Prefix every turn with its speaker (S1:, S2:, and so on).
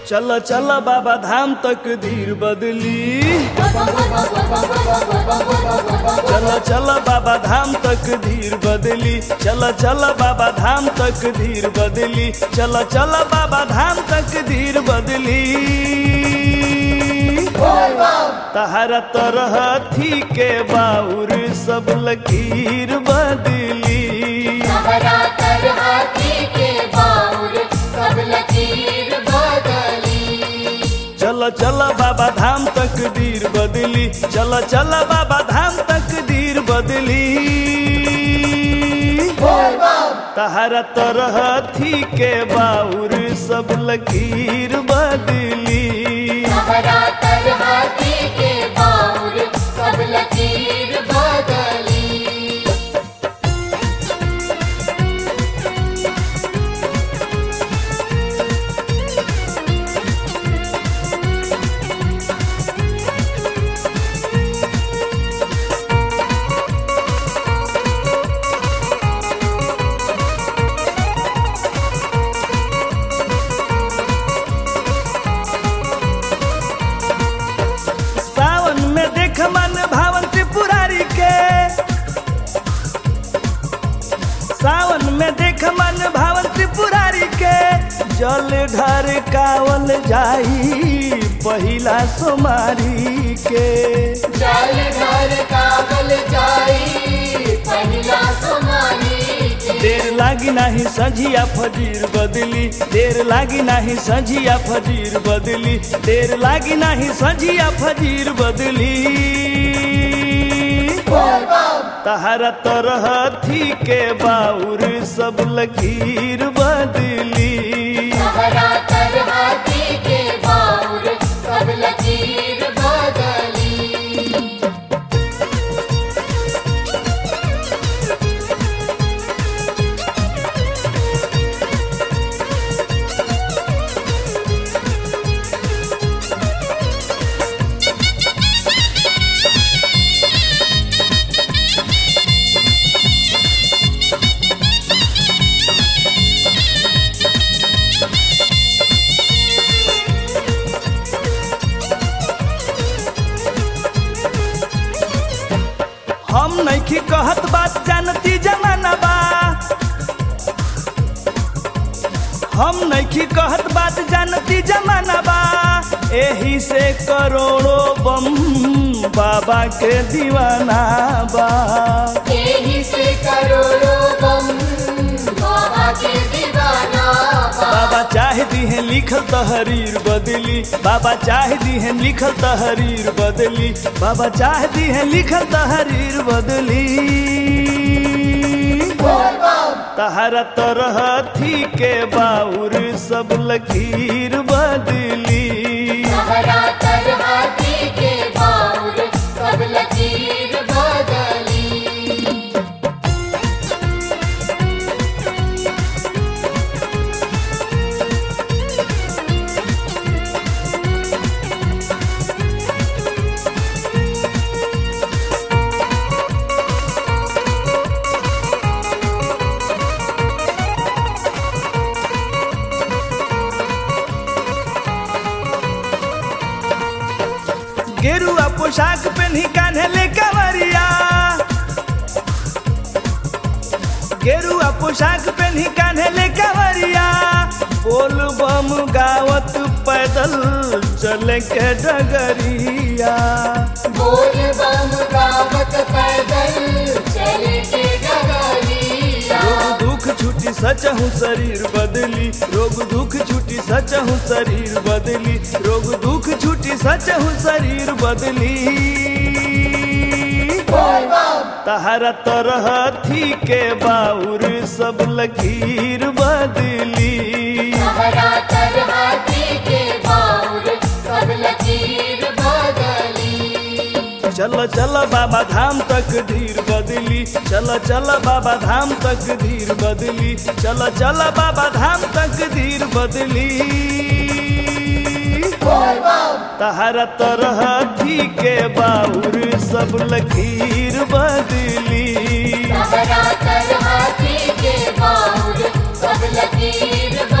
S1: चल चल बाबा धाम तक धीर बदली चल चल बाबा धाम तक धीर बदली चल चल बाबा धाम तक धीर बदली चल चल बाबा धाम तक धीर बदली तहरा तरह थी के बाउर सब लकीर बदली
S2: हरा कर हाथी के बाउर सब लकीर बदली
S1: चल चल बाबा धाम तक धीर बदली चल चल बाबा धाम तक धीर बदली तहरा तरह थी के बाउर सब लकीर बदली
S2: हरा कर हाथी के बाउर सब लकीर बदली
S1: सावन में देख मन भावन त्रिपुरारी के सावन में देख मन भावन त्रिपुरारी के जल ढर कावल जाई पहिला सोमारी के
S2: जल घर कागल जाई पहिला सोमारी के
S1: देर लागी नाही सझिया फजीर बदली देर लागी नाही सझिया फजीर बदली देर लागी नाही सझिया फजीर बदली तहरा तरह थी के बाउर सब लकीर बदली
S2: हरा कर हाथी के बाउर सब लकीर बदली
S1: हम नैखी कहत बात जानती जमाना बा हम नैखी कहत बात जानती जमाना बा एही से करोड़ों बम बाबा के दीवाना बा
S2: यही से करोड़ों बम बाबा के दीवाना बा।
S1: बाबा चाह दी है लिखल तहरीर बदली बाबा चाह दी है लिखल तहरीर बदली बाबा चाह दी है लिखल तहरीर बदली तहरा तरह थी के बाउर सब लकीर बदली
S2: हरा कर हाथी के बाउर सब लकीर बदली
S1: गेरुआ पोशाक पहनी कान्हले कंवरिया गेरुआ पोशाक पहनी कान्हले कंवरिया बोल बम गावत पैदल चले के डगरिया
S2: बोल बम गावत पैदल चले के डगरिया
S1: रोग दुख छुटी सचहु शरीर बदली रोग दुख छुटी सचहु शरीर बदली रोग दुख छुटी सचहु शरीर बदली तहरा तरह थी के बाउर सब लकीर बदली
S2: हरा कर हाथी के बाउर सब लकीर बदली
S1: चल चल बाबा धाम तक धीर बदली चल चल बाबा धाम तक धीर बदली चल चल बाबा धाम तक धीर बदली तहरा तरह थी के बाउर सब लकीर बदली
S2: हरा कर हाथी के बाउर सब लकीर